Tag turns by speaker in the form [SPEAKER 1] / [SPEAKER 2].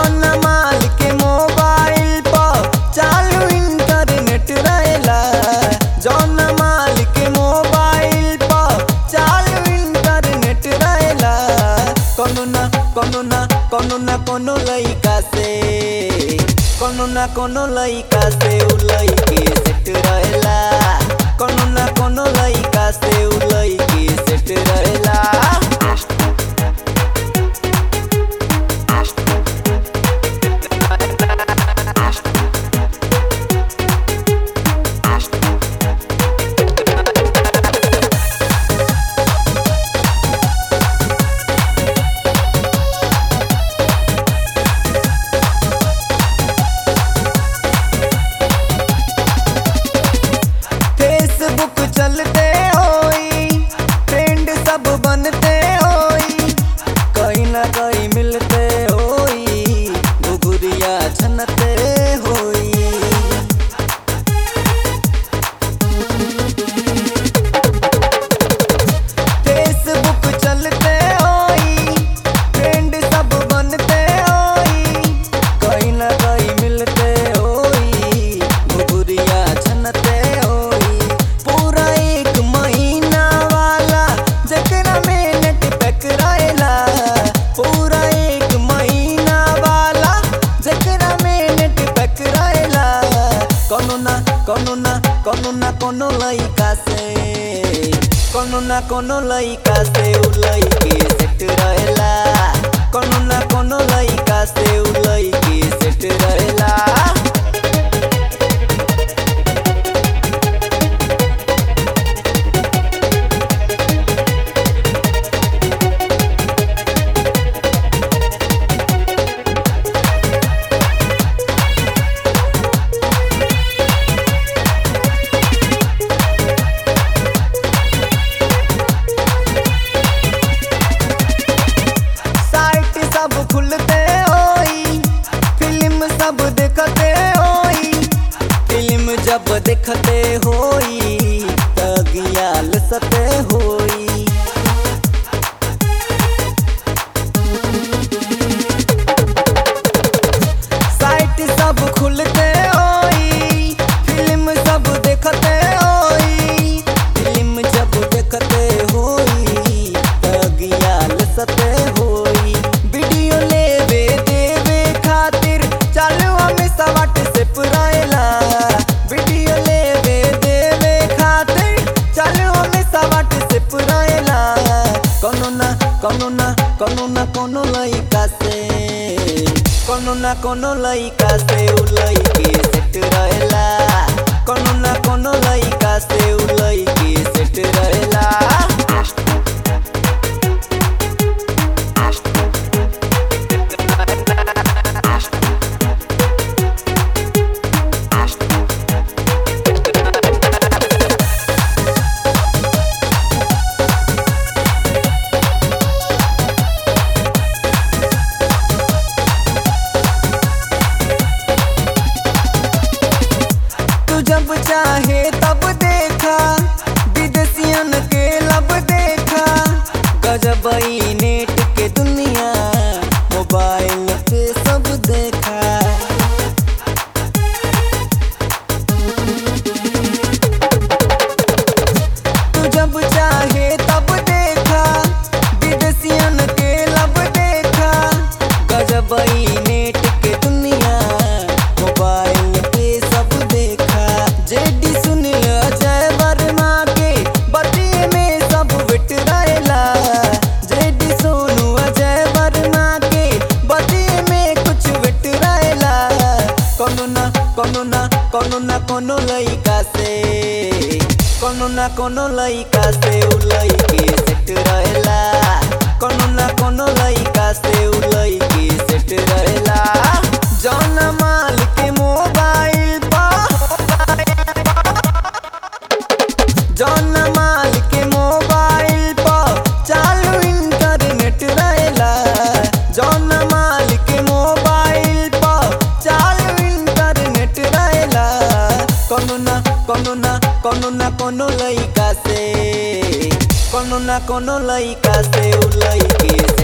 [SPEAKER 1] जौन माल के मोबाइल पर चालू इंटरनेट रहेला जौन माल के मोबाइल पर चालू इंटरनेट रहेला कोनो ना कोनो ना कोनो ना कोनो लइका से कोनो ना कोनो लइका से उ लइके सेट रहेला कोनो ना कोनो लइका से उ लइके सेट रहेला फेसबुक चलते होई ट्रेंड सब बनते होई कहीं ना कहीं मिलते होई घुघुरिया छनते होई फेसबुक चलते होई ट्रेंड सब बनते होई कहीं ना कहीं मिलते होई घुघुरिया छनते होई पूरा एक महीना वाला जकरा में नेट पैक रहेला पूरा एक महीना वाला जकरा में नेट पैक रहेला कोनो ना कोनो ना कोनो ना कोनो लइका से कोनो ना कोनो लइका से उ लइके सेट रहेला कोनो ना कोनो लइका से उ लइके सेट रहेला साइट सब खुलते होई फिल्म सब देखते होई फिल्म जब देखते होई तगियाल सते होई साइट सब खुलते होई फिल्म सब देखते होई फिल्म जब देखते होई तगियाल सते होई वीडियो लेवे देवे खातिर चालू हमें सवाट से पुराएला वीडियो लेवे देवे खातिर चालू हमें सवाट से पुराएला कोनो ना कोनो ना कोनो ना कोनो लइका से कोनो ना कोनो लइका से उ लइके सेट रहेला कोनो ना कोनो लइका से उ लइके सेट रहेला तू जब चाहे तब देखा विदेशियन के लब देखा गजबई नेट के दुनिया मोबाइल पे सब देखा तू जब चाहे तब देखा विदेशियन के लब देखा गजबई नेट के दुनिया मोबाइल पे सब देखा जेडी सुनील अजय वर्मा के बतिये में सब विट रहेला जेडी सोनू अजय वर्मा के बतिये में कुछ विट रहेला कोनो ना कोनो ना कोनो ना कोनो लइका से कोनो ना कोनो लइका से उ लइके सेट रहेला कोनो ना कोनो लइका से उ लइके सेट रहेला जौन माल के मोबाइल पर जौन माल के मोबाइल पर चालू इंटरनेट रहेला जौन माल के मोबाइल पर चालू इंटरनेट रहेला कोनो ना कोनो ना कोनो ना कोनो लइका से कोनो ना कोनो लइका से उ लइके